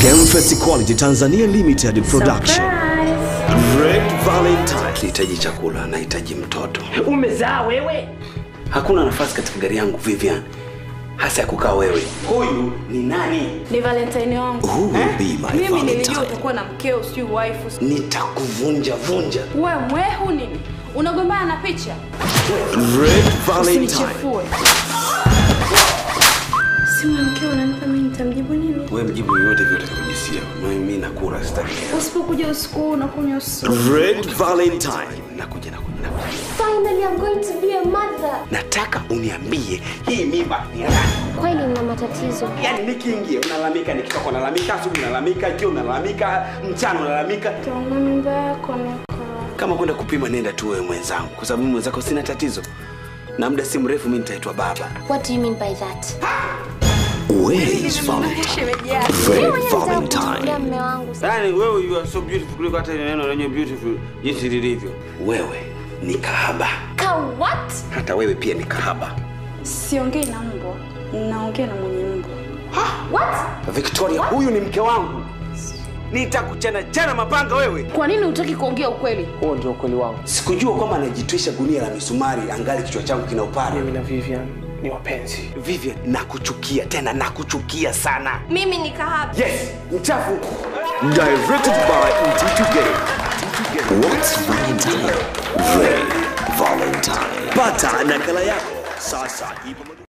Gamefest Quality Tanzania Limited Production. Red Valentine. Nahitaji chakula, nahitaji mtoto. Umezaa wewe? Hakuna nafasi katika gari yangu Vivian, hasa ya kukaa wewe. Huyu ni nani? Ni Valentine wangu. Who will be my Mimi nilijua Valentine? utakuwa na mkeo, sijui wife. Nitakuvunja vunja. Wewe mwehu nini? Unagombana na picha? Red Valentine. Usinichefue. Simu ya mkeo unanipa mimi nitamjibu nini? Wewe mjibu yoyote vile utakujisia. Mimi nakula sitaki. Usipokuja usiku unakunywa usiku. Red Valentine. Nakuja, nakuja, nakuja. Finally, I'm going to be a mother. Nataka uniambie hii mimba ni ya nani? Kweli nina matatizo. Yaani nikiingia unalalamika, nikitoka unalalamika, asubuhi unalalamika, jioni unalalamika, mchana unalalamika. Tuna mimba yako niko. Kama kwenda kupima, nenda tu wewe mwenzangu, kwa sababu mimi mwenzako sina tatizo, na muda si mrefu mimi nitaitwa baba. What do you mean by that? Where is Valentine? Shemeji yako. Red Kumchukulia Valentine. mme wangu. Yaani wewe you are so beautiful kuliko hata ile neno lenye beautiful jinsi lilivyo. Wewe ni kahaba, Ka what? hata wewe pia ni kahaba. Siongei na mbwa. Naongea na mwenye mbwa. What? Victoria, huyu ni mke wangu. Nitakuchana jana mapanga wewe. Kwa nini hutaki kuongea ukweli? Huo ndio ukweli wangu. Sikujua kwamba anajitwisha gunia la misumari angali kichwa changu kina upara. Mimi na Vivian ni wapenzi. Vivian, nakuchukia tena, nakuchukia sana. Mimi ni kahaba. Yes, mchafu. Directed by Mtito Game. What's Valentine? Red Valentine. Pata nakala yako sasa. ipo